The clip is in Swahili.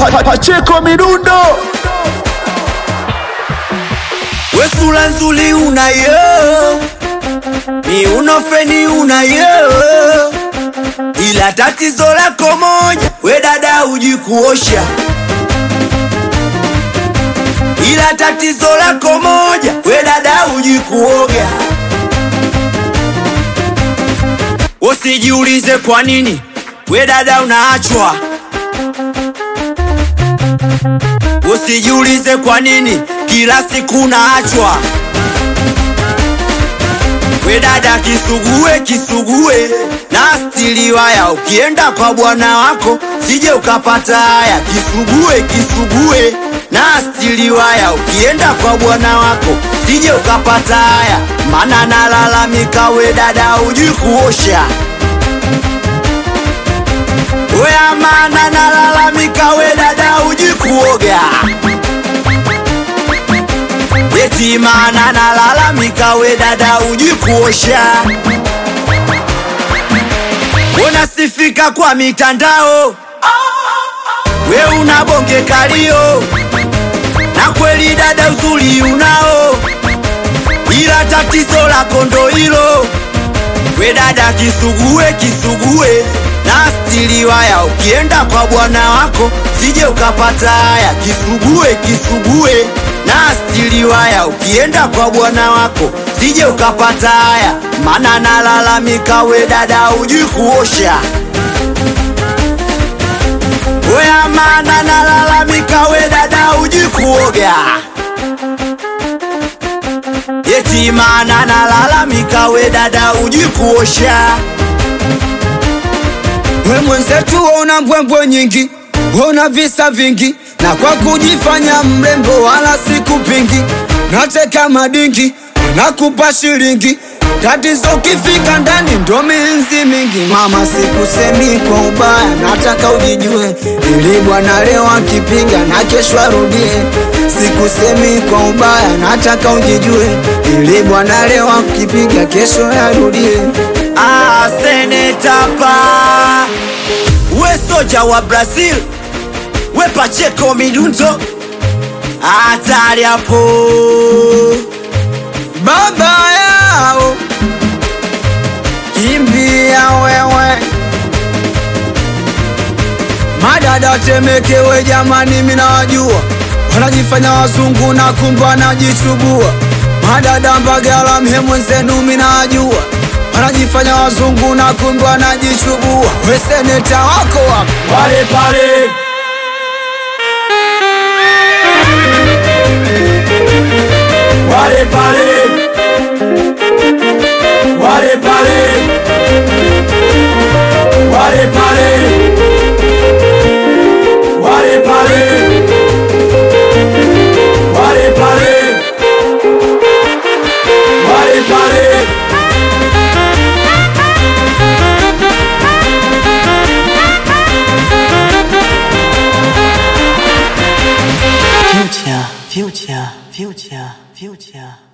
Pa- pa- Pacheko Midundo We sura nzuri unayo, miuno feni unayo, ila tatizo lako moja, we dada huji kuosha. Ila tatizo lako moja, we dada huji kuoga. Usijiulize kwa nini we dada unaachwa. Usijiulize kwa nini kila siku unaachwa. We dada kisugue kisugue na stili waya, ukienda kwa bwana wako sije ukapata haya. Kisugue kisugue na stili waya, ukienda kwa bwana wako sije ukapata haya, mana nalalamika we dada hujui kuosha. We amana nalalamika we dada hujui kuoga. Eti maana nalalamika we dada hujui kuosha. Unasifika kwa mitandao, we una bonge kalio, na kweli dada uzuri unao, ila tatizo lako ndo hilo. We dada kisugue kisugue na stili waya, ukienda kwa bwana wako sije ukapata haya. Kisugue kisugue na stili waya, ukienda kwa bwana wako sije ukapata haya, mana nalalamika we dada hujui kuosha. We amana nalalamika we dada hujui kuoga. Eti maana nalalamika we dada hujui kuosha. We mwenzetu una mbwembwe nyingi, una visa vingi, na kwa kujifanya mrembo wala sikupingi, nateka madingi, nakupa shilingi tatizo ukifika ndani ndo minzi mingi. Mama, sikusemi kwa ubaya, nataka ujijue, ili bwana leo akipiga na kesho arudie. Sikusemi kwa ubaya, nataka ujijue, ili bwana leo akipiga kesho arudie. Ah, senetapa we soja wa Brazil we Pacheco Midundo hatari hapo baba yao kimbia wewe madada temekewe jamani minawajua wanajifanya wazungu na kumbe wanajichubua madada mbagala mhemwenzenu minawajua wanajifanya wazungu na kumbe wanajichubua weseneta wako wapo pale pale wale pale wale pale wale pale wale pale wale pale wale pale Future, future, future, future.